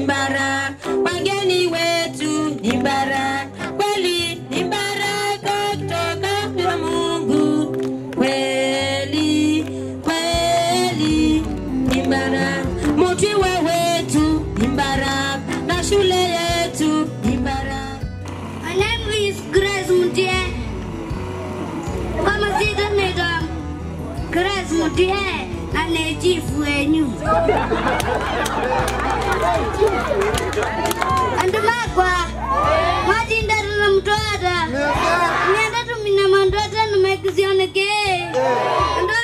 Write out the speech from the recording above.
baraka, wageni wetu ni baraka, kweli ni baraka kutoka kwa Mungu, kweli kweli ni baraka, mutiwa wetu ni baraka, na shule yetu ni baraka. My name is Grace Mutie. Kama sita naitwa Grace Mutie na ni chief wenyu. Andu makwa mwatindatu na mtwata nienda tumina mandwata numaikizioneke andu